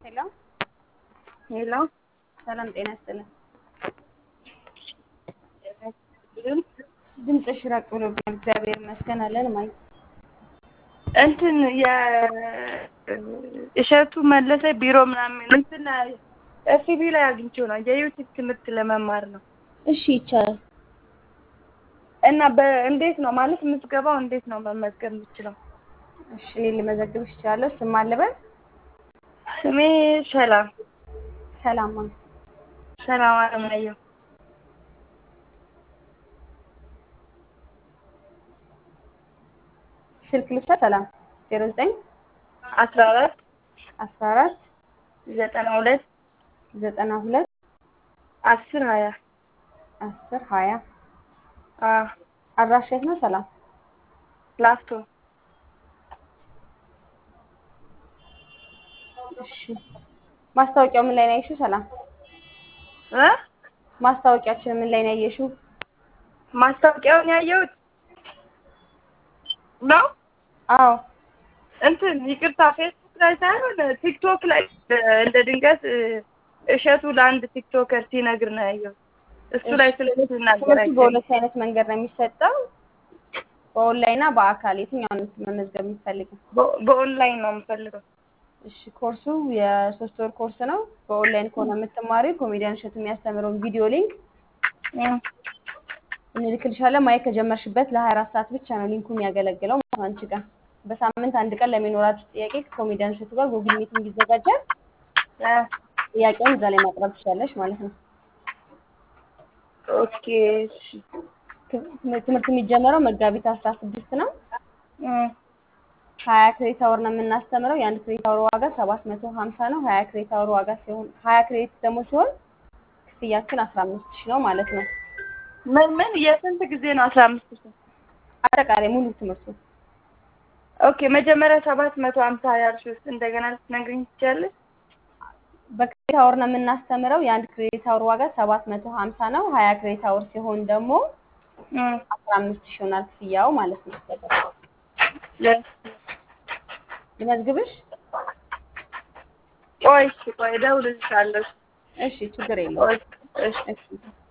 ሄሎ ሄሎ ሰላም ጤና ይስጥልን። ድምፅሽ ራቅ ብሎብኛል። እግዚአብሔር ይመስገን አለን ማይ እንትን የእሸቱ መለሰ ቢሮ ምናምን እንትን ላይ ኤፍቢ ላይ አግኝቼው ነው የዩቲዩብ ትምህርት ለመማር ነው። እሺ ይቻላል። እና በእንዴት ነው ማለት የምትገባው? እንዴት ነው መመዝገብ የምችለው? እሺ እኔ ልመዘግብሽ እችላለሁ። ስም አለበል ስሜ ሰላም ሰላም ማን ሰላም አለማየሁ ስልክ ልብሳ ሰላም ዜሮ ዘጠኝ አስራ አራት አስራ አራት ዘጠና ሁለት ዘጠና ሁለት አስር ሀያ አስር ሀያ አዎ አድራሻ የት ነው? ሰላም ላፍቶ እሺ ማስታወቂያው ምን ላይ ነው ያየሽው? ሰላም እ ማስታወቂያችን ምን ላይ ነው ያየሽው? ማስታወቂያውን ያየሁት ነው አዎ እንትን ይቅርታ ፌስቡክ ላይ ሳይሆን ቲክቶክ ላይ እንደ ድንገት እሸቱ ለአንድ ቲክቶከር ሲነግር ነው ያየሁት። እሱ ላይ ስለዚህ ትምህርቱ ይናገራል። በሁለት አይነት መንገድ ነው የሚሰጠው፣ በኦንላይን እና በአካል የትኛውን መመዝገብ የምትፈልገው? በኦንላይን ነው የምፈልገው። እሺ ኮርሱ የሶስት ወር ኮርስ ነው። በኦንላይን ከሆነ የምትማሪ ኮሜዲያን እሸቱ የሚያስተምረውን ቪዲዮ ሊንክ እንልክልሻለን። ማየት ከጀመርሽበት ለሀያ አራት ሰዓት ብቻ ነው ሊንኩ የሚያገለግለው ማለት ነው አንቺ ጋር። በሳምንት አንድ ቀን ለሚኖራችሁ ጥያቄ ከኮሜዲያን እሸቱ ጋር ጉግል ሚቲንግ ይዘጋጃል። ጥያቄውን እዛ ላይ ማቅረብ ትችላለሽ ማለት ነው። ኦኬ እሺ። ትምህርት የሚጀመረው መጋቢት አስራ ስድስት ነው። እም፣ ሀያ ክሬዲት አወር ነው የምናስተምረው። የአንድ ክሬዲት አወር ዋጋ ሰባት መቶ ሀምሳ ነው። ሀያ ክሬዲት አወር ዋጋ ሲሆን ሀያ ክሬዲት ደግሞ ሲሆን ክፍያችን አስራ አምስት ሺህ ነው ማለት ነው። ምን ምን የስንት ጊዜ ነው? አስራ አምስት ሺህ አጠቃላይ ሙሉ ትምህርቱ ኦኬ። መጀመሪያ ሰባት መቶ ሀምሳ ያልሽው ውስጥ እንደገና ልትነግሪኝ ትችያለሽ? በክሬዲት አወር ነው የምናስተምረው። የአንድ ክሬዲት አወር ዋጋ ሰባት መቶ ሀምሳ ነው። ሀያ ክሬዲት አወር ሲሆን ደግሞ እም፣ አስራ አምስት ሺህ ይሆናል ክፍያው ማለት ነው። ለ- ልመዝግብሽ? ቆይ እሺ፣ ቆይ እደውልልሻለሁ። እሺ ችግር የለውም። ቆይ እሺ እሺ